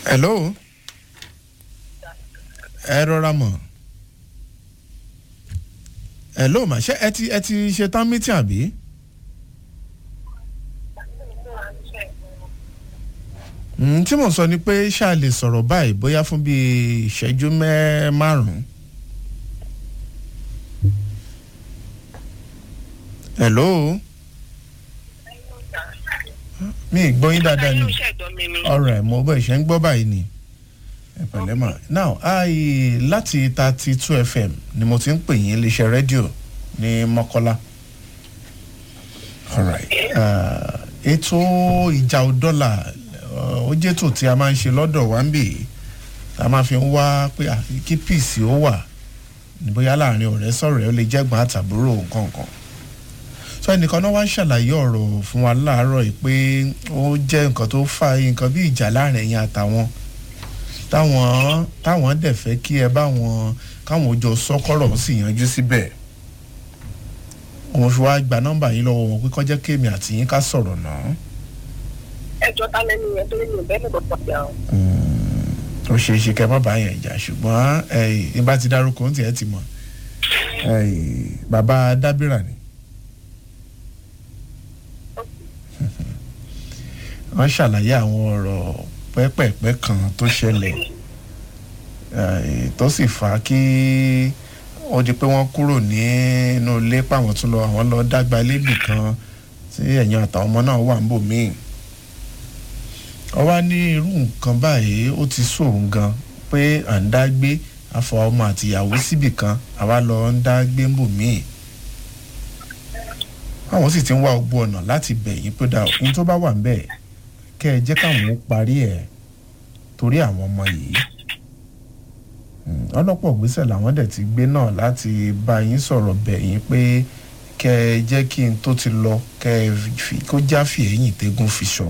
hello ẹ rọra mọ̀ hello mà ṣé ẹ ti ẹ ti ṣe tán mítìn àbí. Mm, tí mò ń sọ ni pé ṣáà lè sọ̀rọ̀ báyìí bóyá fún bíi ìṣẹ́jú mẹ́ márùn-ún. hello mi ì gbọ́ yín dáadáa ni ọ̀rọ̀ ẹ̀ mo bọ́ ìṣẹ́ ń gbọ́ báyìí ni ẹ pẹ̀lẹ́ mà now i láti thirty two fm ni mo ti ń pè yín iléeṣẹ́ rédíò ní mọ́kọ́lá alright uh, ètò ìjà òdọ́là ó jẹ́ ètò tí a máa ń ṣe lọ́dọ̀ wa ń bì tá a máa fi ń wá pé à, kí píìsì ó wà ní bóyá láàrin ọ̀rẹ́ sọ̀rẹ́ ó lè jẹ́gbọ́n àtàbúrò nǹkan kan so ẹnìkan náà wá ń ṣàlàyé ọ̀rọ̀ fún wa láàárọ̀ yìí pé ó jẹ́ nǹkan tó fa nǹkan bí ìjà láàrin ẹ̀yìn àtàwọn táwọn táwọn dẹ̀ fẹ́ kí ẹ bá wọn káwọn jọ sọ́kọ̀rọ̀ sì yanjú síbẹ̀ òun fi wá gba nọ́mbà yín lọ́wọ́ wọn pé kọ́jẹ́ kémi àti yín ká sọ̀rọ̀ náà. ẹjọ́ ta lẹ́nu yẹn torí mi ò bẹ́ẹ̀ lọ́dọ̀ pàdé àwọn. ó ṣeé ṣe kẹ́ má bàa yẹn jà ṣùgbọ́n ẹ bá ti dárúkọ ohun tí ẹ ti mọ̀ bàbá dábìrà ni. wọ́n ṣàlàyé àwọn ọ̀rọ̀ pẹ́pẹ̀pẹ́ kan tó ṣẹlẹ̀ tó sì fà á kí ó di pé wọ́n kúrò nínú ilé páwọn tún lọ àwọn lọ dágbà lébì kan tí ẹ̀yìn àtàwọn ọmọ náà wà ń bò míì wọ́n wá ní irú nǹkan báyìí ó ti sóun gan pé à ń dá gbé afọ ọmọ àtìyàwó síbì kan àwa lọ ń dá gbé ń bò míì àwọn sì ti ń wá ogbó ọ̀nà láti bẹ̀yìn pé dà òkun tó bá wà ń bẹ̀ kẹ́ ẹ jẹ́ káwọn ó parí ẹ̀ torí àwọn ọmọ yìí ọlọ́pọ̀ gbèsè làwọn dẹ̀ ti gbé náà láti bá yín sọ̀rọ̀ bẹ̀yìn pé kẹ́ ẹ jẹ́ kí n tó ti lọ kẹ́ ẹ fi kó jáfì ẹ̀yìn tẹ́gùn fi sọ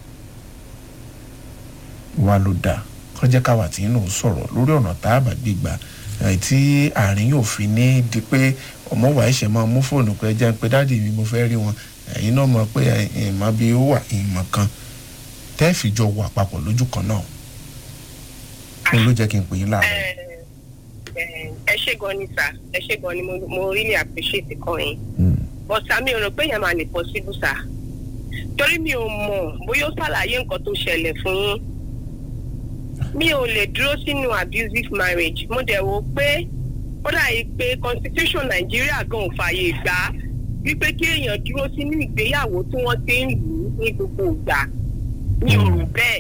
wa ló dáa kọjá káwa tí inú sọ̀rọ̀ lórí ọ̀nà tá a bá gbégbá tí àárín yóò fi ní di pé ọmọ wa ẹ̀ṣẹ̀ máa mú fóònù pé jẹ́ pé dáàdì mi mo fẹ́ rí wọn ẹ̀yin náà mọ̀ pé ìmọ̀ bí ó wà ìmọ̀ kan tẹ́ fi jọ wà papọ̀ lójú kan náà ó ló jẹ́ kí n pè yín láàárọ̀. ẹ ṣe gan ni sà ẹ ṣe gan ni mo really appreciate kan yín but sàmì ò rò pé yẹn máa lè possible sà torí mi ò mọ̀ bóyá ó ṣàlàyé nǹkan tó ṣẹlẹ̀ fún yín mi ò lè dúró sínú abusive marriage mo dẹ̀ wò pé ó dàbí pé constitution nàìjíríà gan ò fààyè gbà á wípé kí èèyàn dúró sínú ìgbéyàwó tí wọ́n ti ń lù ú ní gbogbo ìgbà mi ò rò bẹ́ẹ̀.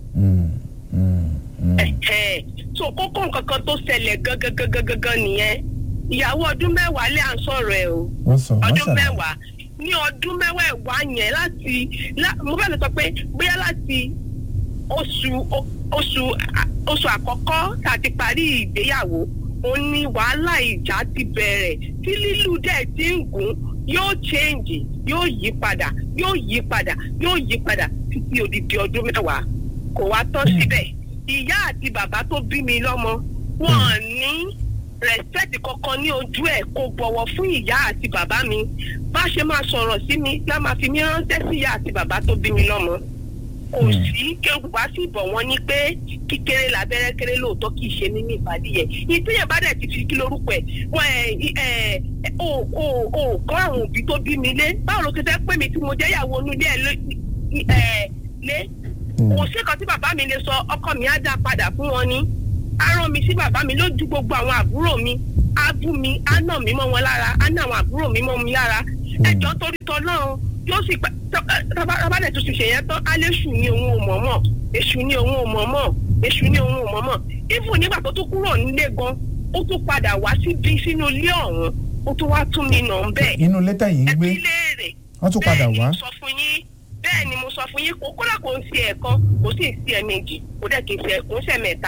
so kókó nǹkan kan tó ṣẹlẹ̀ gangan nìyẹn ìyàwó ọdún mẹ́wàá lè à ń sọ̀rọ̀ ẹ̀ o ọdún mẹ́wàá ní ọdún mẹ́wàá yẹn láti mo fẹ́ lè sọ pé bóyá láti oṣù oṣù oṣù àkọ́kọ́ tá a ti parí ìgbéyàwó òun ni wàhálà ìjà ti bẹ̀rẹ̀ tí lílù dẹ̀ ti ń gùn yóò change yóò yí padà yóò yí padà yóò yí padà títí odidi ọdún mẹ́wàá kò wá tán síbẹ̀ ìyá àti bàbá tó bí mi lọ́mọ wọn ní respect kankan ní ojú ẹ̀ kò bọ̀wọ̀ fún ìyá àti bàbá mi bá ṣe máa sọ̀rọ̀ sí mi lá máa fi mí ránṣẹ́ sí ìyá àti bàbá tó bí mi lọ́mọ kò sí kéwù wá sí ìbọ̀ wọn ní pé kíkéré lábẹ́rẹ́ kéré lóòótọ́ kì í ṣe mímí ìpàdé yẹn ìpínyẹ̀ bá dẹ̀ ti fi kí lórúkọ ẹ̀ wọ́n ẹ̀ ò ò ò kọ́ àwọn òbí tó bí mi lé báwo ló ti fẹ́ pè mí tí mo jẹ́ ìyàwó inú ilé ẹ̀ lé kò sí kan tí bàbá mi lè sọ ọkọ mi á dá padà fún wọn ni á rán mi sí bàbá mi lójú gbogbo àwọn àbúrò mi á bú mi á nà mí mọ́ wọn lára á nà àwọn àbúrò mi mọ́ mi lára ẹjọ́ torí tọ́ náà yóò sì pa tábàdẹ̀ tó ti ṣe yẹn tán alẹ́sù ni òun ò mọ̀ mọ̀ èṣù ni òun ò mọ̀ mọ̀ èṣù ni òun ò mọ̀ mọ̀ ifu nígbà tó tún kúrò nílé gan ó tún padà wá síbi sínú ilé ọ̀hún ó tún wá tún mi nà ń bẹ̀. inú lẹ́tà yìí ń gbé ẹbí léèrè wọ́n tún padà wá. bẹ́ẹ̀ ni mo sọ fún yín bẹ́ẹ̀ ni mo sọ fún yín kó kódà kò ń ṣe ẹ̀kan kò sì ń ṣe ẹ̀mejì kò dẹ̀ kì í ṣe kò ń ṣe mẹ́ta.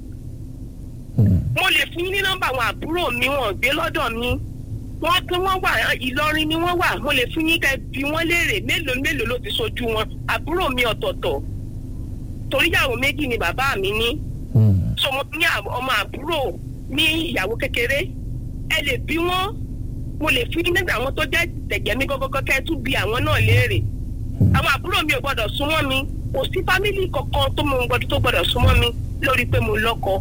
mo lè fún yín ní nọ́mbà àwọn àbúrò mi wọn gbé lọ́dọ̀ mi wọ́n tí wọ́n wà ìlọrin ni wọ́n wà mo lè fún yín kẹ́ bí wọ́n léèrè mélòó mélòó ló ti sojú wọn àbúrò mi ọ̀tọ̀ọ̀tọ̀ torí ìyàwó méjì ni bàbá mi ní so mo ní ọmọ àbúrò ní ìyàwó kékeré ẹ lè bí wọ́n mo lè fún yín nígbà àwọn tó jẹ́ tẹ̀jẹ̀ mi gọ́gọ́gọ́ kẹ́ tún bí àwọn náà léèrè àwọn àbúrò mi ò gbọ́dọ̀ súnmọ́ mi kò sí fámìlì kankan tó mọ gbọdọ̀ tó gbọdọ̀ súnmọ́ mi lórí pé mo lọ́kọ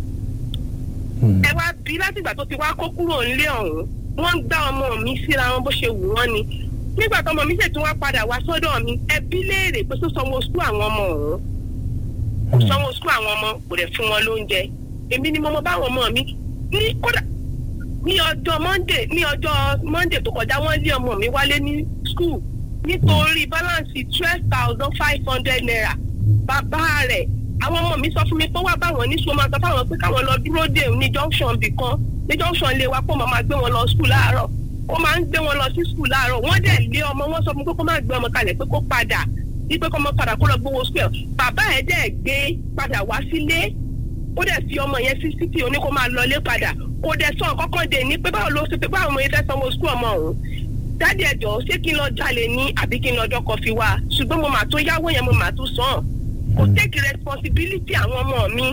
ẹ wá bí látìgbà tó ti wá kó kúrò nílé ọ̀hún wọ́n ń gbá ọmọ mi síra wọn bó ṣe wù wọ́n ni nígbà tó ọmọ mi ṣètò wá padà wá sọ́dọ̀ mi ẹbí léèrè pé tó sanwó sukú àwọn ọmọ ọ̀hún kò sanwó sukú àwọn ọmọ kò dẹ̀ fún wọn lóúnjẹ èmi ni mo mọ báwọn ọmọ mi ní kódà ní ọjọ́ monday ní ọjọ́ monday tó kọjá wọ́n lé ọmọ mi wálé ní school nítorí balance twelve thousand five hundred naira bàbá rẹ̀ àwọn ọmọ mi sọ fún mi pé wá báwọn ní sọ máa sọ fáwọn pé káwọn lọ dúró dè ní junction bì kan ní junction lè wá pọ̀ máa gbé wọn lọ school láàárọ̀ ó máa ń gbé wọn lọ sí school láàárọ̀ wọ́n dẹ̀ lé ọmọ wọn sọ fún pé kó má gbé ọmọ kalẹ̀ pé kó padà ní pé kó ọmọ padà kó lọ gbowó school bàbá ẹ̀ dẹ̀ gbé padà wá sílé ó dẹ̀ fi ọmọ yẹn sí city oní kó máa lọlé padà kó dẹ̀ sọ kọ́kọ́ dé ní pé báwo ló ṣe pé báwo ọmọ yẹn fẹ́ sanwó school ọmọ ọ̀hún dáàdi ẹ̀jọ̀ ṣé kí n lọ jalè ní àbí kí n lọ dọ́kọ̀ fi wá ṣùgbọ́n mo mà tó yáwó yẹn mo mà tó sàn kò take responsibility àwọn ọmọ mi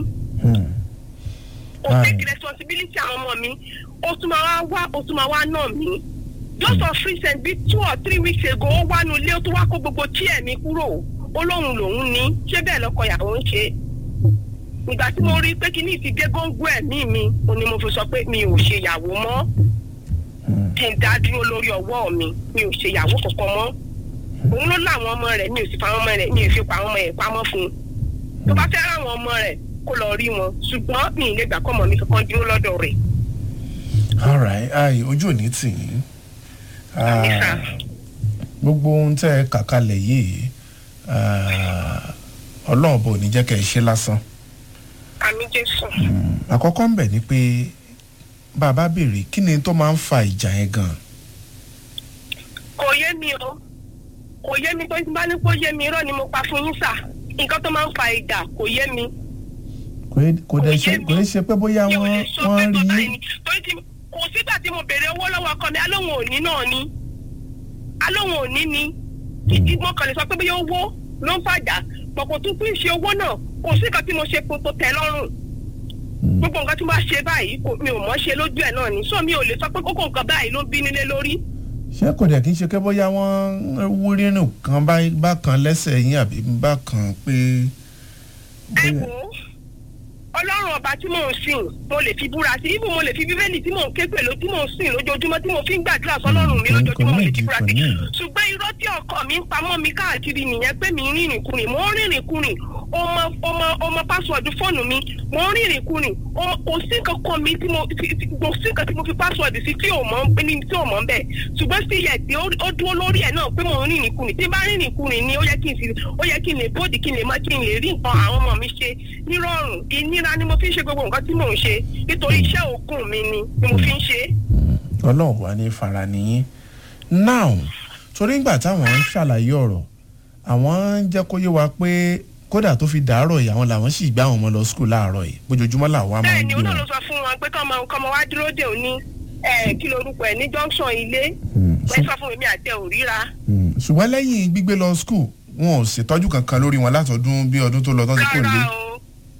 kò take responsibility àwọn ọmọ mi ó tún máa wá ó tún máa wá náà mi just of recent bíi two or three weeks ago ó wá nu ilé ó tún wá kó gbogbo chair mi kúrò ó lóun lòun ní ṣé bẹ́ẹ̀ lọ́kọ ìyàwó ń ṣe ìgbà tí mo rí pé kíní ti dé góńgó ẹ̀mí mi ó ní mo fi sọ pé mi ò ṣe ìyàwó mọ́ kí n dá dúró lórí ọwọ́ mi mi ò ṣe ìyàwó kankan mọ́ òun ló láwọn ọmọ rẹ̀ mi ò sì fa àwọn ọmọ rẹ̀ mi ò fi pa àwọn ọmọ yẹn pamọ́ fún un tó bá fẹ́ ráwọn ọmọ rẹ̀ kó lọ rí wọn ṣùgbọ́n mi ì lè gbà kọ́ ọmọ mi kankan dúró lọ́dọ̀ rẹ̀. alright ayi ojú ò ní tì yín gbogbo ohun tẹ́ ẹ kà kalẹ̀ yìí ọlọ́run bò ní jẹ́ kẹ́ ẹ ṣe lásán. àmì jésù. àkọ́kọ́ ń bẹ̀ ni pé bàbá béèrè kí ni tó máa ń fa ìjà yẹn gan. kò yé mi o kò yé mi tó ti bá ní kó yé mi irọ́ ni mo pa fún yín sà nǹkan tó máa ń fa ìjà kò yé mi. kò dẹ̀ ṣe kò dẹ̀ ṣe pé bóyá wọ́n wọ́n rí yín. kò sígbà tí mo béèrè owó lọ́wọ́ ọkọ mi alóhùn òní náà ni alóhùn òní ni ìdí mo kàn lè sọ pé bóyá owó ló ń fàjà pọ̀ kò tún fún ìṣe owó náà kò sí nǹkan tí mo ṣe tó tẹ́ lọ́rùn gbogbo nǹkan tí wọ́n ṣe báyìí mi ò mọ̀ ṣe lójú ẹ̀ náà ni so mi ò lè sọ pé kókó nǹkan báyìí ló bí nílé lórí. ṣé kò dẹ̀ kí n ṣe pé bóyá wọ́n wúrí nù kan bá kan lẹ́sẹ̀ yín àbí bá kan pé. ẹ wo ọlọ́run ọba tí mò ń sìn mo lè fi búra sí ibù mo lè fi bíbélì tí mò ń ké pẹ̀lú tí mò ń sìn lójoojúmọ́ tí mo fi ń gbàdúrà sọlọ́run mi lójoojúmọ́ mo lè fi búra sí ṣùgbọ́n irọ́ tí ọkọ mi ń pamọ́ mi káàkiri nìyẹn pé mi ń rìnrìn kùnrin mo ń rìnrìn kùnrin ọmọ ọmọ ọmọ pásíwọ̀dù fóònù mi mo ń rìnrìn kùnrin kò sí nǹkan kan mi tí mo kò sí nǹkan tí mo fi pásíwọ̀dù sí tí ò mọ̀ ní tí ò mọ̀ bẹ́ẹ̀ ṣùgbọ́n sí yẹ tí ó dúró lórí ẹ̀ náà pé mo ń rìnrìn kùnrin tí bá rìnrìn kùnrin ni ó yẹ kí n ó yẹ kí n lè bóòdì kí n lè má kí n lè rí nǹkan àwọn ọmọ mi ṣe nírọ̀rùn ìnira ni mo fi ń ṣe gbogbo nǹkan tí mò ń ṣe nítorí iṣẹ́ òògùn mi ni ni mo fi ń ṣe. ọlọ́run wà ní fara nìyí now torí ìgbà táwọn ń ṣàlàyé ọ̀rọ̀ àwọn ń jẹ́ kó yé wa pé kódà tó fi dàárọ̀ yìí àwọn làwọn sì gbá àwọn ọmọ lọ skul láàárọ̀ yìí bójoojúmọ́ làwọn á máa ń bẹ́ẹ̀ni gbé ó náà wọn. ló sọ fún wọn pé kọ́mọ kọ́mọ wá dúró dè ó ní kí lorúkọ ẹ̀ ní junction ilé wọ́n sọ fún mi àtẹ òríra. Mm, ṣùgbọ́n lẹ́yìn gbígbé lọ skul wọn ò ṣètọ́jú kankan lórí wọn látọdún bí ọdún tó lọ tó ti kò lé. rárá o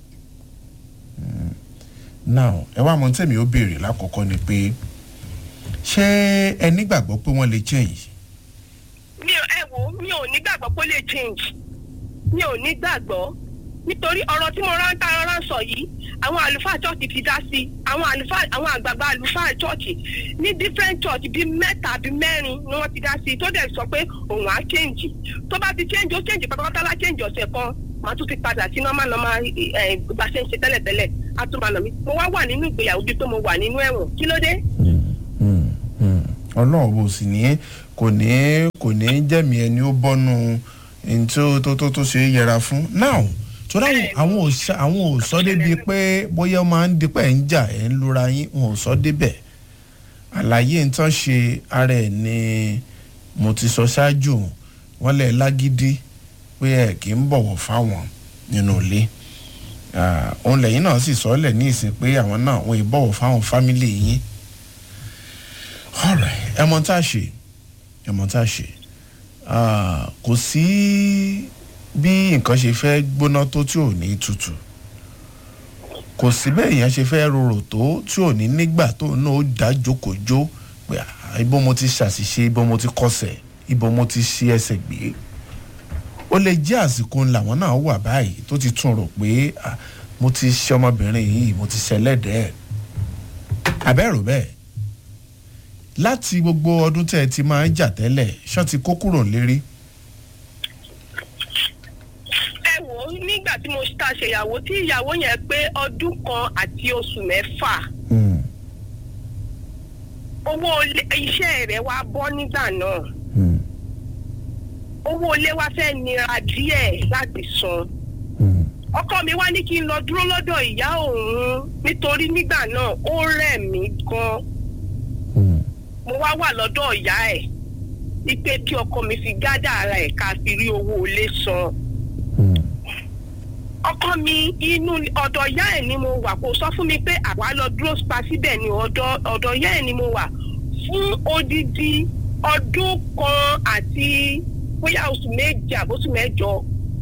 now ẹ wá mọ tẹ̀mí ó béèrè lákọ̀ọ́kọ́ ni pé ṣé ẹ nígbàgbọ́ pé wọ́n lè change. mi ò ẹ wo mi ò nígbàgbọ́ pé ó lè change mi ò nígbàgbọ́ nítorí ọ̀rọ̀ tí mo rántá rárá sọ yìí àwọn àlùfáà church ti dá sí àwọn àlùfáà àwọn àgbààgbà àlùfáà church ní different church bíi mẹ́ta bíi mẹ́rin ni wọ́n ti dá sí tó dẹ̀ sọ pé òun á change tó bá ti change ó change pátápátá lá change ọ̀sẹ̀ kan màá tún ti padà sí normal normal ẹ̀ bá ṣe ń ṣe tẹ́lẹ̀tẹ́lẹ̀ á tún máa nà mí mo wá wà nínú ìgbéyàwó bíi pé mo wà nínú ẹ̀wọ̀n kí ló dé. ọlọ́run bò sì ní kò ní kò ní jẹ̀mí ẹni ó bọ́nu ẹni tó tó tó tó ṣe é yẹra fún now torí àwọn àwọn ò ṣa- àwọn ò sọ débi pé bóyá ó máa ń dípẹ́ ń jà ẹ̀ ń lura yín wọn ò sọ débẹ̀ àlàyé nǹkan ṣe ara ẹ̀ ni mo ti sọ ṣáájú wọn lẹ̀ lágídí pé ẹ̀ kì í bọ̀wọ̀ fáwọn nínú ilé Ah, òun lẹ́yìn náà sì sọ lẹ̀ ní ìsìn pé àwọn náà wọn ì bọ̀wọ̀ fáwọn fámìlì yín ọ̀rẹ́ ẹ mọ tá a ṣe ẹ mọ tá a ṣe Ah, kò sí bí nǹkan ṣe fẹ́ gbóná tó tí ò ní tutù kò sí bẹ́ẹ̀ èèyàn ṣe fẹ́ rorò tó tí ò ní nígbà tó náà ó dá jókòjó pé ah, ibo mo ti ṣàṣìṣe ibo mo ti kọsẹ̀ ibo mo ti ṣe ẹsẹ̀ gbé ó lè jẹ́ àsìkò làwọn náà wà báyìí tó ti tún rò pé mo ti ṣe ọmọbìnrin yìí mo ti ṣẹlẹ́dẹ̀ẹ́ abẹ́rò bẹ́ẹ̀ láti gbogbo ọdún tẹ́ ẹ ti máa ń jà tẹ́lẹ̀ ṣọ́ ti kó kúrò lérí. ẹ wò ó nígbà tí mo ta ṣèyàwó tí ìyàwó yẹn pé ọdún kan àti oṣù mẹ́fà owó iṣẹ́ rẹ̀ wá bọ́ nígbà náà owó ilé wa fẹ́ nira díẹ̀ láti san ọkọ mi wá ní kí n lọ dúró lọ́dọ̀ ìyá òun nítorí nígbà náà ó rẹ̀ mí gan mo wá wà lọ́dọ̀ ìyá ẹ̀ wípé kí ọkọ mi fi gádà ara ẹ̀ ká fi rí owó ilé san ọkọ mi inú ọ̀dọ̀ ìyá ẹ̀ ni mo wà kó sọ fún mi pé àwa lọ dúró pa síbẹ̀ ni ọ̀dọ̀ ọ̀dọ̀ ìyá ẹ̀ ni mo wà fún odidi ọdún kan àti bóyá oṣù méje àbóṣù mẹ́jọ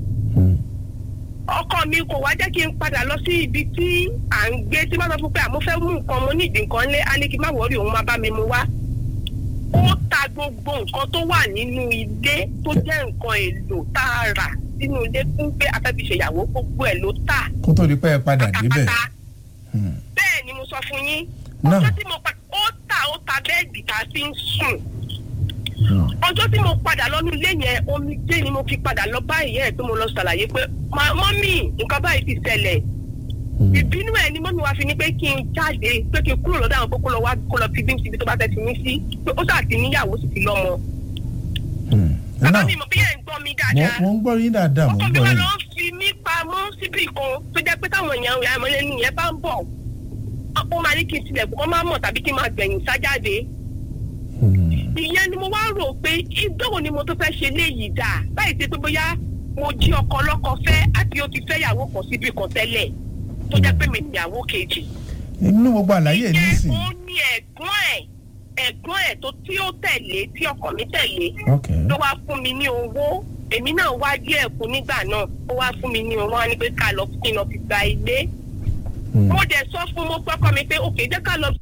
ọkọ mi kò wá jẹ́ kí n padà lọ sí ibi tí à ń gbé tí wọ́n sọ fún pé àmọ́ fẹ́ mú nǹkan mo ní ìdí nǹkan lé á ní kí n má wọrí òun má bá mi mu wá ó ta gbogbo nǹkan tó wà nínú ilé tó jẹ́ nǹkan èlò tá a rà sínú ilé fún pé afẹ́fi ṣèyàwó gbogbo ẹ̀ ló tà. kó tó di pé ẹ padà débẹ̀. bẹ́ẹ̀ ni mo sọ fún yín ọjọ́ tí mo pa ó tà ó ta bẹ́ẹ̀dì tá a fi ń sùn ọjọ́ tí mo padà lọ́nu ilé yẹn omijé ni mo fi padà lọ bá ìyá ẹ̀ pé mo lọ ṣàlàyé pé mọ́mì nǹkan báyìí ti ṣẹlẹ̀ ìbínú ẹ̀ ni mọ́mì wa fi ní pé kí n jáde pé kí n kúrò lọ́dọ̀ àwọn kókó lọ wá kó lọ fi bí síbi tó bá fẹ́ fi mí sí pé ó ṣáà ti níyàwó sì ti lọ́mọ. bàbá mi mọ̀ bí ẹ̀ ń gbọ́ mi dáadáa mo ń gbọ́ yín dáadáa mo ń ọkọ mi gbọ́ wá yín. lọ fi mí pamọ́ síbì kan tó jẹ́ pé táwọn èèyàn àmọ́lẹ́nu yẹn bá ń bọ̀ ó máa ní kí n tilẹ̀kùn kọ́ máa mọ̀ tàbí kí n máa gbẹ̀yìn sájáde ìyẹn ni mo wá rò pé ìdánwò ni mo tó fẹ́ ṣe léyìí dà báyìí ṣe pé bóyá mo jí ọkọ ọlọ́kọ fẹ́ àti ó ti fẹ́ ìyàwó kan síbi kan tẹ́lẹ̀ tó jẹ́ pé mi ìyàwó kejì. inú gbogbo àlàyé ẹ̀ nísìn. ìyẹn ó ní ẹ̀gbọ́n ẹ̀ ẹ̀gbọ́n ẹ̀ tó tí ó tẹ̀lé tí ọkọ mi tẹ̀lé ok ló wá fún mi ní owó èmi náà wá díẹ̀ kú nígbà náà ó wá fún mi ní owó wá ní pé ká lọ kí n lọ fi gba ilé mo dẹ̀ sọ fún mo pọ́kọ mi pé òkè jẹ́ ká lọ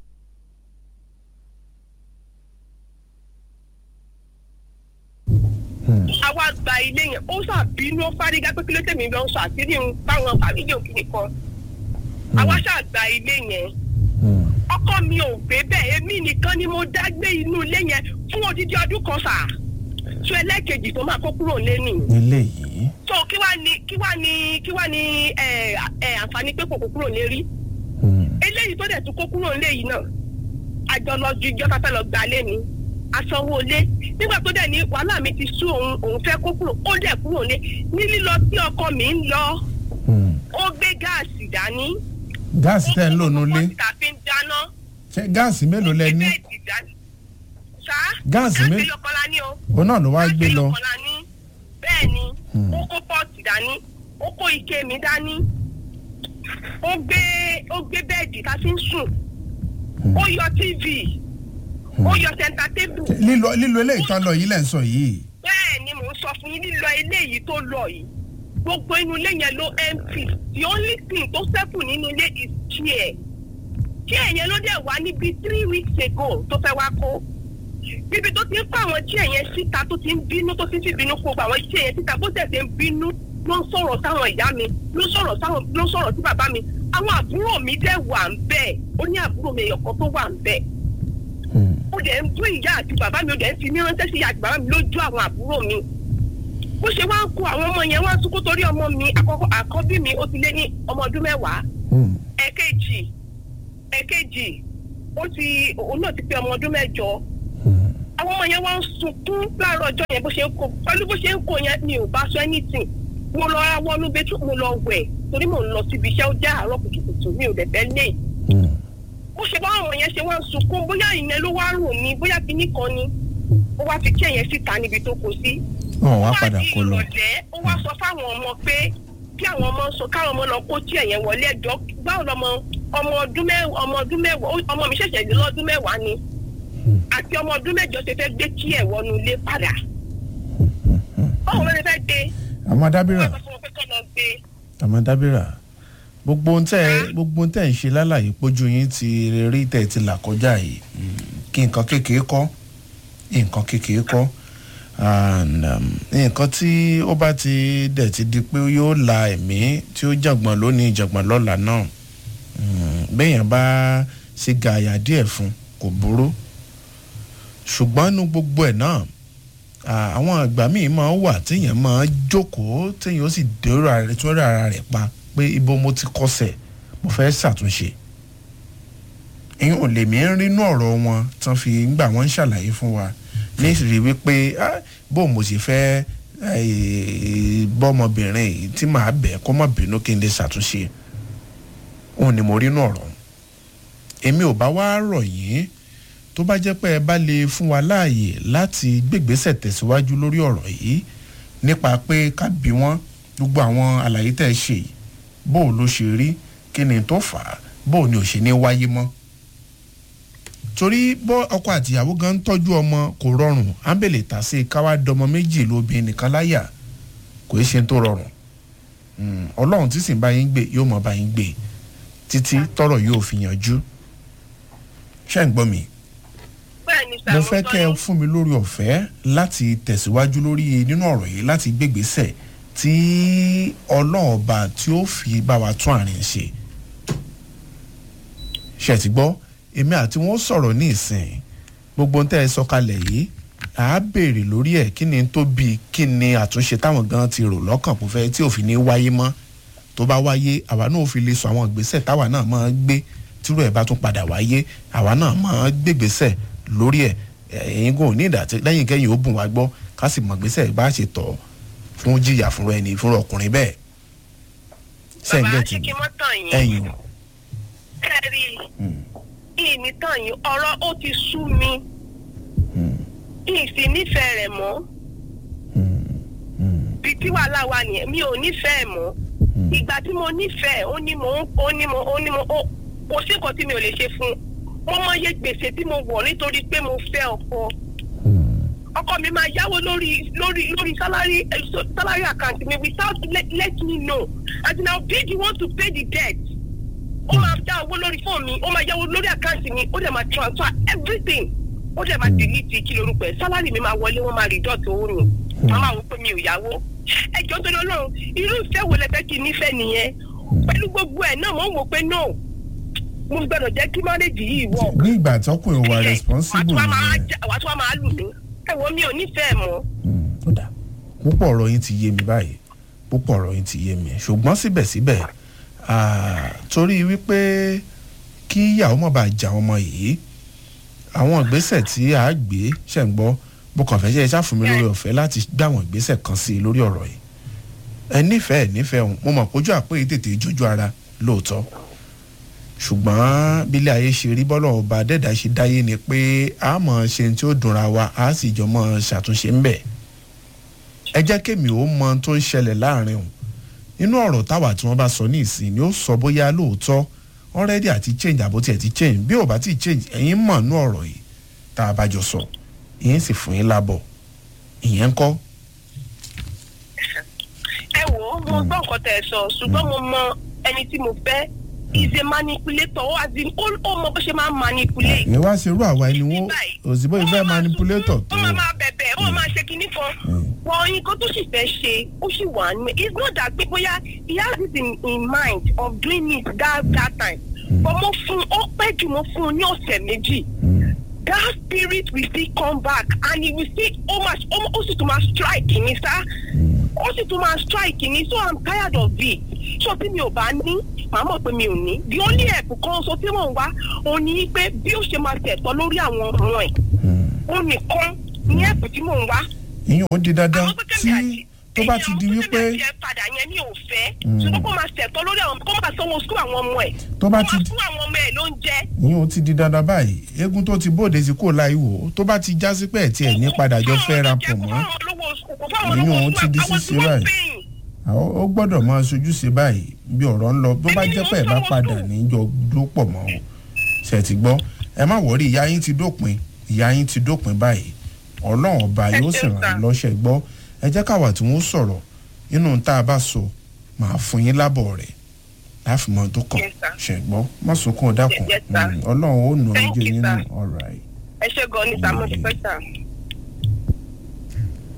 àwa gba ilé yẹn ó ṣàbínú ó fárígá pé kí ló tẹ̀mí lọ sọ àṣírí ń báwọn fàmílì òkìní kan àwa ṣàgbà ilé yẹn ọkọ mi ò gbé bẹ́ẹ̀ èmi nìkan ni mo dá gbé inú ilé yẹn fún odidi ọdún kan sà tó ẹlẹ́ẹ̀kejì tó máa kó kúrò lẹ́nu nílé yìí. so kí wàá ní kí wàá ní kí wàá ní ẹ ẹ àǹfààní pé kò kó kúrò lérí eléyìí tó dẹ̀ tún kó kúrò lé yìí náà àjọ lọ ju ìjọ tá fẹ́ lọ gbà lé ni asanwó lé nígbà tó dẹ̀ ní wàhálà mi ti sú òun òun fẹ́ kó kúrò ó dẹ̀ kúrò lé ní lílọ tí ọkọ mi ń lọ ó gbé gáàsì dání gáàsì tẹ́ ń lò nulẹ̀ ó kó fi ń dáná ṣé gáàsì mélòó lẹ ní bẹ́ẹ̀dì dání sá Gáàsì mi- gáàsì yọkọlá ní o òun náà ló wá gbé lọ. yọkọlá ní bẹ́ẹ̀ ni ó kó pọ́ọ̀tì dání ó kó ike mi dání ó gbé ó gbé bẹ́ẹ̀dì tá a fi ń sùn ó yọ tv ó yọ sẹńtà tébù lílo lílo eléyìí tán lọ yìí lẹ́ ń sọ yìí. bẹ́ẹ̀ ni mò ń sọ fún yín lílọ eléyìí tó lọ yìí gbogbo inú ilé yẹn ló empty the only thing tó ṣẹ́kù nínú ilé is chair chair yẹn ló dẹ̀ wá níbi three weeks ago tó fẹ́ wá kó níbi tó ti ń kó àwọn chair yẹn síta tó ti ń bínú tó ti ń fi bínú kó gbogbo àwọn chair yẹn síta bó tẹ̀ ṣe ń bínú ló ń sọ̀rọ̀ sáwọn ìyá mi ló ń sọ̀rọ̀ sáwọn ló ń sọ̀rọ̀ sí bàbá mi àwọn àbúrò mi dẹ̀ wà ń bẹ̀ ó ní àbúrò mi ẹ̀yọ̀kan tó wà ń bẹ̀ ó dẹ̀ ń bú ìyá àti bàbá mi ó dẹ̀ ń fi ní ránṣẹ́ sí ìyá àti bàbá mi lójú àwọn àbúrò mi bó ṣe wá ń kó àwọn ọmọ yẹn wá ń sunkún torí ọmọ mi àkọ́kọ́ àkọ́bí mi ó ti lé ní ọmọ ọdún mẹ́wàá ẹ̀kejì ẹ̀kejì ó ti òun náà ti pé ọmọ ọdún mẹ́jọ àwọn ọmọ yẹn wá ń sunkún láàárọ̀ ọjọ́ yẹn bó ṣe ń kó pẹ̀lú bó ṣe ń kó yẹn mi ò bá sọ anything mo lọ wọnú bẹ́tù mo lọ wẹ̀ torí mo ń lọ síbi iṣẹ́ ó jẹ́ àárọ̀ kùtùkùtù mi ò dẹ̀ fẹ́ lé bó ṣe bá àwọn yẹn ṣe wá ń sunkún bóyá ìyẹn ló wá rò ní bóyá kinní kan ni ó wá fi kí ẹ̀yẹn síta níbi tó kó sí wọn wá padà kó lọ. ó wá di ìrọ̀lẹ́ ó wá sọ fáwọn ọmọ pé kí àwọn ọmọ sọ káwọn ọmọ lọ kó tí ẹ̀yẹn wọlé ẹjọ́ báwo lọmọ ọmọ ọdún mẹ́wàá ọmọ ọdún mẹ́wàá ó- ọmọ mi ṣẹ̀ṣẹ̀ dé lọ́dún mẹ́wàá ni àti ọmọ ọdún mẹ́jọ ṣe fẹ́ gbé kí ẹ̀ wọnú ilé padà báwo ló ṣe fẹ́ gbé àmọ́ dábìrà wọ́n sọ fún wọn pé kọ́ lọ gbé àmọ́ dábìrà gbogbo ohun tẹ́ gbogbo ohun tẹ́ ń ṣe lálàyé pójú yín ti rí tẹ́ ti là kọjá yìí mm, kí nǹkan kékeré kọ́ nǹkan kékeré kọ́ and nǹkan tí ó bá ti dẹ̀ ti di pé yóò la ẹ̀mí tí ó jàngbọ̀n lónìí jàngbọ̀n lọ́la náà béèyàn bá ṣe gààyà díẹ̀ fún kò burú ṣùgbọ́n inú gbogbo ẹ̀ náà àwọn àgbà míì máa wà téèyàn máa jókòó téèyàn ó sì dèrò ara rẹ̀ tó rẹ̀ ara rẹ̀ pa pé ibo mo ti kọsẹ̀ mo fẹ́ ṣàtúnṣe ìyẹn ò lè mí rínú ọ̀rọ̀ wọn tán fi ń gbà wọ́n ń ṣàlàyé fún wa ní ìrírí wípé bó mo sì fẹ́ bọ́mọbìnrin yìí tí màá bẹ̀ kó má bínú kí n lè ṣàtúnṣe òun ni mo rínú ọ̀rọ̀ èmi ò bá wá rọ̀ yín tó bá jẹ́ pé ẹ bá lè fún wa láàyè láti gbégbésẹ̀ tẹ̀síwájú lórí ọ̀rọ̀ yìí nípa pé ká bí wọ́n gbogbo àwọn àlàyé tẹ̀ ṣe yìí bó o ló ṣe rí kí ni tó fà á bó o ní ò ṣe ní wáyé mọ́ torí bọ́ ọkọ àtìyàwó gan ń tọ́jú ọmọ kò rọrùn ábẹ̀lẹ̀ tà sí káwá dọmọ méjì lóbìnrin nìkan láyà kò í ṣe tó rọrùn ọlọ́run tí sì ń bá yín gbé yóò mọ̀ bá yín gbé títí tọrọ yóò fi yanjú ṣé ń gbọ́ mi mo fẹ́ kẹ́ ẹ fún mi lórí ọ̀fẹ́ láti tẹ̀síwájú lórí nínú ọ̀rọ̀ yìí láti gbégbèsè tí ọlọ́ọ̀ba tí ó fi bá wa tún àárín ṣe ṣe ti gbọ́ èmi àti wọn sọ̀rọ̀ ní ìsìn gbogbo ń tẹ́ ẹ sọkalẹ̀ yìí à á béèrè lórí ẹ̀ kí ni tó bí kí ni àtúnṣe táwọn gan ti rò lọ́kàn kó fẹ́ tí òfin ní wáyé mọ́ tó bá wáyé àwa náà ò fi lè sọ àwọn ìgbésẹ̀ táwa náà máa gbé tírú ẹ̀ bá tún padà wáyé àwa náà máa gbégbésẹ̀ lórí ẹ̀ ẹ̀yin kò ní ìdàtí lẹ́yìn kẹ́yìn ó bùn wá gbọ́ ká sì mọ̀ gbésẹ̀ bá ṣe tọ̀ fún jìyà fúnra ẹni fúnra ọkùnrin bẹ́ẹ̀. bàbá ṣé kí wọ́n tàn yín. ẹ̀yin. kẹ́rì ìní tàn yín ọ̀rọ̀ ó ti sú mi ìsì nífẹ̀ẹ́ rẹ̀ mọ́ bí tí wàhálà wà nìyẹn mi ò nífẹ̀ẹ́ mọ́ ìgbà tí mo nífẹ̀ẹ́ ó ní mo ó ní mo ó ní mo ó kò sí nǹkan tí mi ò lè ṣe fún un mo mọ iye gbèsè tí mo wọ̀ nítorí pé mo fẹ́ ọkọ ọkọ mi máa yáwó lórí lórí lórí salary salary account mi without let, let me know and now bid you want to pay the debt ó máa dá owó lórí fóònù mi ó máa yáwó lórí àkáǹtì mi ó dẹ̀ máa transfer everything ó dẹ̀ máa delete kí lorúkọ ẹ̀ salary mi máa wọlé wọ́n máa reduct owó mi wọ́n máa wọ pé mi ò yáwó ẹjọ́ tó lọ́rùn irú ìfẹ́ wo lẹ fẹ́ kí n nífẹ̀ẹ́ nìyẹn pẹ̀lú gbogbo ẹ̀ náà mo ń wò pé no mo gbọ́dọ̀ jẹ́ kí marriage yìí wọ̀. ní ìgbà tọkùnrin wa responsible nìyẹn. nìyẹn. wàá tún wá máa lù mí ẹ̀wọ̀n mi ò nífẹ̀ẹ́ mọ́. ó dà púpọ̀ ọ̀rọ̀ yín ti yé mi báyìí púpọ̀ ọ̀rọ̀ yín ti yé mi ṣùgbọ́n síbẹ̀síbẹ̀ torí wípé kí ìyàwó má bàa jà ọmọ yìí àwọn ìgbésẹ̀ tí a gbé ṣẹ̀ ń gbọ́ bó kàn fẹ́ ṣe é ṣàfùnmi lórí ọ̀fẹ́ láti gbé àwọn ìgbésẹ̀ kan sí i lórí ọ̀rọ̀ yìí ẹ nífẹ̀ẹ́ nífẹ̀ẹ́ òun mo mọ̀ pójú àpé yìí tètè jójú ara lóòótọ́ ṣùgbọ́n bílẹ̀ ayé ṣe rí bọ́lọ̀ ọba dẹ́dà ṣe dáyé ni pé a mọ̀ ṣe tí ó dùnra wa a sì jọ mọ̀ ṣàtúnṣe ń bẹ̀ ẹ jẹ́ kémi ó mọ tó ń ṣẹlẹ̀ láàrin òun nínú ọ̀rọ̀ táwa tí wọ́n bá sọ ní ìsìn ni ó sọ bóyá lóòótọ́ already àti change àbó tiẹ̀ ti change bí ò bá ti change ẹ̀yin mọ̀ nú ọ̀rọ̀ yìí tá a bá jọ sọ ìyẹn sì fún yín lábọ̀ ìyẹn ń kọ́. ẹ wò ó mo gbọ́ nǹkan tẹ̀ ẹ sọ ṣùgbọ́n mo mọ ẹni tí mo fẹ́ is a manipulator ó as in ó ó mọ bó ṣe máa ń manipulate. ìyẹn wá ṣerú àwa ẹni wọn òsínbó ìfẹ́ manipulator tó. ó máa máa bẹ̀bẹ̀ ó máa ṣe kinní kan wọ́n nǹkan tó sì fẹ́ ṣe ó sì wà ní it's not that pé bóyá he has it in, in mind of doing it that that time but mo fún ó pẹ́ jù mo fún un ní ọ̀sẹ̀ méjì that spirit will still come back and he will still ó máa ó sì tún máa strike ní sá ó sì tún máa strike ní so i'm tired of it so tí mi ò bá ní màá mọ̀ pé mi ò ní the only help kan so tí mò ń wá òun ni pé bí ó ṣe máa tẹ̀tọ́ lórí àwọn ọmọ ẹ̀ ó nìkan ní help tí mò ń wá. ìyẹn ò di dandan tí tó bá ti di wípé. èyí àwọn padà yẹn mi ò fẹ́ ṣùgbọ́n kó máa tẹ̀tọ́ lórí àwọn kó máa sanwó sukú àwọn ọmọ ẹ̀ tó bá ti kó máa fún àwọn ọmọ ẹ̀ ló ń jẹ́. ìyẹn ò ti di dandan báyìí eégún tó ti bóde sí kò láì wò tó bá ti já sí pé ẹ̀ tí ẹ̀ ní padà jọ fẹ́ ra pọ̀ mọ́ ìyẹn ò ti di sísè báyìí ó gbọ́dọ̀ máa ṣojú sí báyìí bí ọ̀rọ̀ ń lọ tó bá jẹ́ pé ẹ̀ bá padà níjọ ló pọ̀ mọ́ o ṣe ti gbọ́ ẹ má wọrí ìyá yín ti dópin ìyá yín ti dópin báyìí ọlọ́run ọba yóò sì ràn yín lọ́ṣẹ̀ gbọ́ ẹ jẹ́ káwa tí wọ́n sọ̀rọ̀ nínú tá a bá sọ màá fún yín lábọ̀ rẹ̀ láfi mọ tó kàn ṣe gbọ́ má sunkún dákun ọlọ́run ó nù ọjọ́ yín nù ọ̀rọ̀ ẹ̀. ẹ ṣe gan ni sàmúlò pẹ́sà.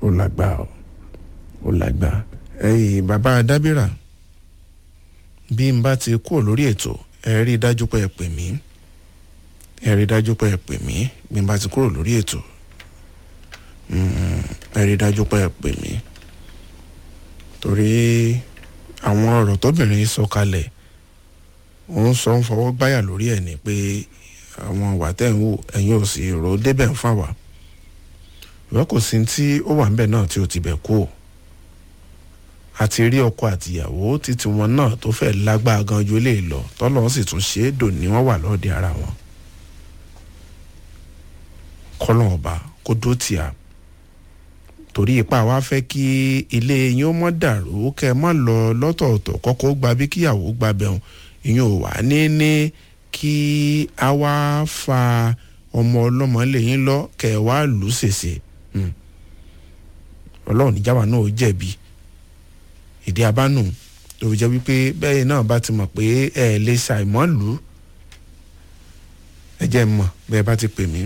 ó lágbá o ó lágbá ẹ̀yin bàbá dábìrà bí n bá ti kúrò lórí ètò ẹ rí i dájú pé ẹ pè mí ẹ rí i dájú pé ẹ pè mí bí n bá ti kúrò lórí ètò ẹ rí i dájú pé ẹ pè mí torí àwọn ọ̀rọ̀ tóbìnrin sọ kalẹ̀ òun sọ ń fọwọ́ gbáyà lórí ẹ̀ ni pé àwọn ìwà tẹ̀ ń wò ẹ̀yin ò sì rò ó débẹ̀ ń fà wá ìwọ́n kò sí tí ó wà ńbẹ̀ náà tí ó ti bẹ̀ kú o àti rí ọkọ àtìyàwó títí wọn náà tó fẹ́ lágbára gan ju eléyìí lọ tọ́lọ́ sì tún ṣe é dòní wọ́n wà lọ́ọ̀dẹ ara wọn kọ́lọ́ ọba kó dó tìá torí ipa wa fẹ́ kí ilé yín ó mọ́ dàrú kẹ́ ẹ má lọ lọ́tọ̀ọ̀tọ̀ kọ́kọ́ gba bí kíyàwó gba bẹ̀rùn ìyẹn ò wá ní ní kí a wá fa ọmọ ọlọ́mọ lẹ́yìn lọ kẹ́ ẹ wá lù ú ṣèṣe ọlọ́run níjàmbá náà ó jẹ̀bi ìdí abánú tó fi jẹ́ wípé bẹ́ẹ̀ náà bá ti mọ̀ pé ẹ lè ṣàìmọ́ lù ú ẹ jẹ́ mọ̀ bẹ́ẹ̀ bá ti pè mí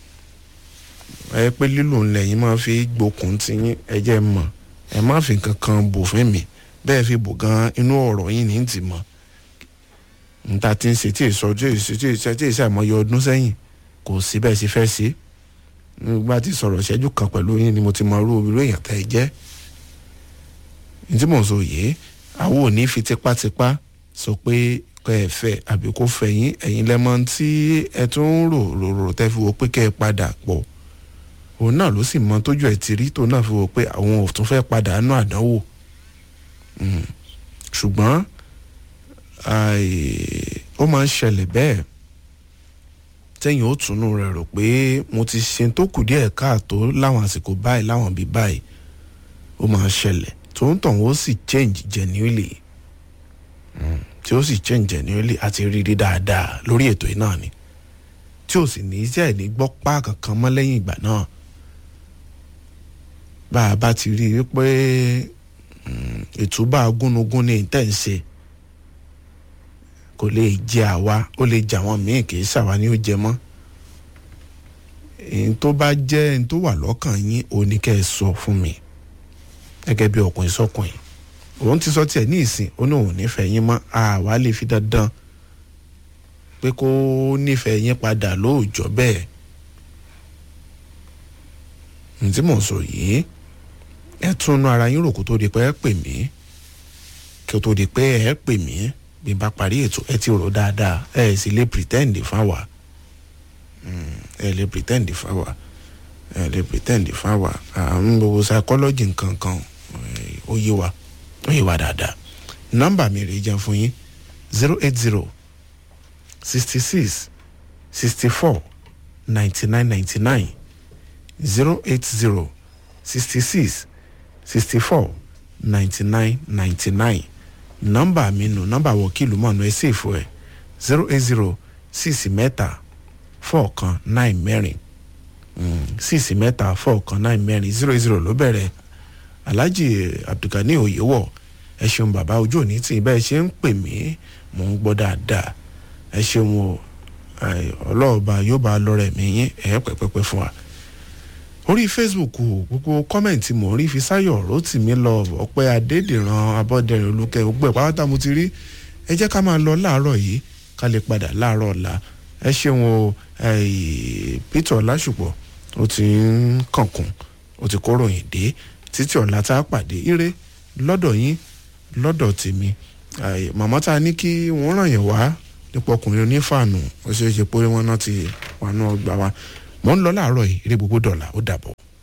ẹ pé lílù ńlẹ̀ yín máa fi gbókun tí yín ẹ jẹ́ mọ̀ ẹ má fi kankan bò fún mi bẹ́ẹ̀ fi bò gan inú ọ̀rọ̀ yín ní ti mọ̀ níta tí ń ṣe tí èso tí èso tí èso tí èso àìmọye ọdún sẹ́yìn kò sí bẹ́ẹ̀ sì fẹ́ ṣe nígbà tí sọ̀rọ̀ ṣẹ́jú kan pẹ̀lú yín ni mo ti mọ irú irú èèyàn tẹ́ ẹ jẹ́ ní tí mò ń sọ yìí àwọn ò ní fi tipátipá sọ pé kẹ́ ẹ fẹ́ àbí kó fẹ́ yín ẹ̀yin lẹ́mọ́ tí ẹ tún ń rò rò rò tẹ́ fi wo pé kẹ́ ẹ padà pọ̀ òun náà ló sì mọ tójú ẹ̀ ti rí tó náà fi wo pé àwọn ò tún fẹ́ padà nú àdánwò ṣùgbọ́n ó máa ń ṣẹlẹ̀ bẹ́ẹ̀ tẹ́yìn ó túnú rẹ̀ rò pé mo ti ṣe tó kù díẹ̀ káàtó láwọn àsìkò báyìí láwọn bíi báyìí ó máa ń ṣẹlẹ̀ tó ń tàn ó sì change genuinely tí ó sì change genuinely àti rírí dáadáa lórí ètò yìí náà ni tí ò sì ní í jẹ́ ní gbọ́ pa kankan mọ́ lẹ́yìn ìgbà náà bá a bá ti rí i pé ìtúbà gúnugún ní ìtẹ̀ ń ṣe kò lè jẹ àwa ó lè jà wọn míì kì í ṣàwa ni ó jẹ mọ́ èyí tó bá jẹ́ èyí tó wà lọ́kàn yín òun ni kẹ́ ẹ sọ fún mi gẹ́gẹ́ bí ọkùnrin sọkùnrin òun ti sọ tiẹ̀ ní ìsìn ó ní òun nífẹ̀ẹ́ yín mọ́ àwa lè fi dandan pé kó nífẹ̀ẹ́ yín padà lóòjọ́ bẹ́ẹ̀ ní tí mò ń sọ yìí ẹ túnú ara yín rò kó tó di pé ẹ pè mí kí ó tó di pé ẹ pè mí bí n bá parí ètò ẹ ti rò dáadáa ẹ sì lè pretend fáwa ẹ lè pretend fáwa ẹ lè pretend fáwa àwọn gbogbo psychology nǹkan kan ó yé wa ó yé wa dáadáa nọ́mbà mi rèé jẹun fún yín zero eight zero sixty six sixty four ninety nine ninety nine zero eight zero sixty six sixty four ninety nine ninety nine nọ́mbà mi nù nọ́mbà wọ̀kìlù mọ̀nà ẹ̀ ṣèfù ẹ̀ zero eight zero six mẹ́ta four kan nine mẹ́rin six mẹ́ta four kan nine mẹ́rin zero eight zero ló bẹ̀rẹ̀ alhaji abdulgani oyewọ ẹ ṣeun bàbá ojú òní tí bẹ́ẹ̀ ṣe ń pè mí mò ń gbọ́ dáadáa ẹ ṣeun o ọlọ́ọ̀ba yóò bá lọ́rẹ̀ mi yín ẹ̀ pẹ́pẹ́pẹ́ fún wa orí facebook gbogbo kọ́mẹ̀ntì mò ń rí fisáyọ̀ rotimi lọ ọ̀pẹ́ adédìran abọ́dẹrìn olùkẹ́ gbogbo ẹ̀ pátá mo ti rí ẹ jẹ́ ká máa lọ láàárọ̀ yìí ká lè padà láàárọ̀ ọ̀la ẹ ṣeun o peter ọlásùpọ̀ ó ti ń kànkùn ó ti kóròyìn dé títí ọ̀la tá a pàdé ire lọ́dọ̀ yín lọ́dọ̀ tèmi màmá tá a ní kí wọ́n ràn yẹn wá nípa ọkùnrin onífàànù ó ṣeé ṣe pé wọ́n náà ti wà náà gbà wá mò ń lọ láàárọ̀ yìí eré gbogbo dọ̀là ó dàbọ̀.